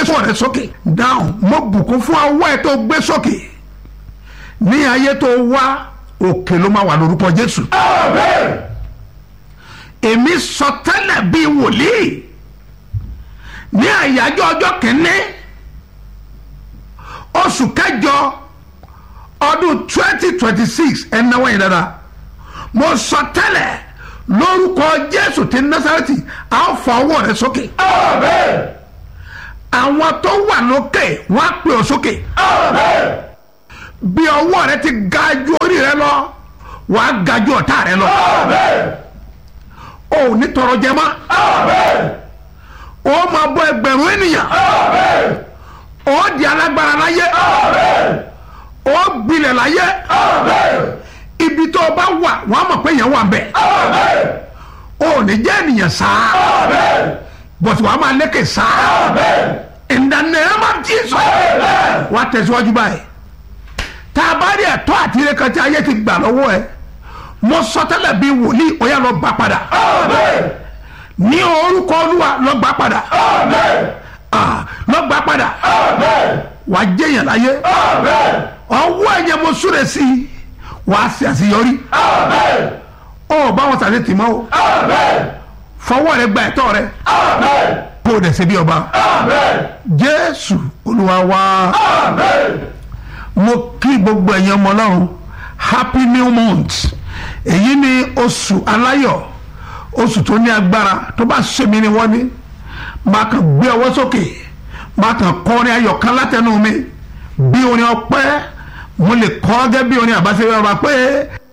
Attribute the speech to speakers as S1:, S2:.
S1: sọ rẹ sókè dáhùn mo bùkún fún ọwọ́ ẹ tó gbé sókè ní ayé tó wá òkè ló máa wà lórúkọ jésù èmi sọ tẹ́lẹ̀ bíi wòlíì ní àyájọ́ ọjọ́ kìíní oṣù kẹjọ ọdún twenty twenty six ẹnáwó yẹn dáadáa mo sọ tẹ́lẹ̀ lórúkọ jésù ti násàrẹ́tì a ó fa ọwọ́ rẹ sókè àwọn tó wà lókè wọ́n á pè ọ́ sókè bí ọwọ́ rẹ ti ga ju orí rẹ lọ wàá ga ju ọ̀tá rẹ lọ o ò ní tọrọ jẹ mọ́ o máa bọ́ ẹgbẹ̀rún ènìyàn o di alágbára láyé o gbilẹ̀ láyé ibi tó o bá wà wọ́n á mọ̀ pé yẹn wà ń bẹ̀ o ò ní jẹ́ ènìyàn sáá bọ̀tù wàá máa lékè sáá in the name of Jesus wà á tẹ̀síwájú báyìí tá a bá rí ẹ̀tọ́ àti ire kan tí ayé ti gbà lọ́wọ́ ẹ mo sọ tẹ́lẹ̀ bíi wòlíì ó yá lọ gbà padà ní orúkọ olúwa lọ gbà padà Ah, lọ gbà padà wà á jẹyàn láyé ọwọ́ ẹ̀yẹ mo súre sí i wà á ṣe àṣeyọrí ọ bá wọn sàlẹ̀ tì mọ́ o fọwọ́ rẹ gba ẹ̀tọ́ rẹ kó o dẹ̀ ṣe bí ọba jésù olúwa wá mo kí gbogbo ẹ̀yin ọmọ ọlọ́run happy new month èyí ni oṣù aláyọ̀ oṣù tó ní agbára tó bá ṣèmi ni wọ́n ní máa kàn gbé ọwọ́ sókè máa kàn kọrin ayọ̀ kan látẹnu mi bí orin ọpẹ́ mo lè kọ́ gẹ́gẹ́ bí orin àbáṣe ọba pé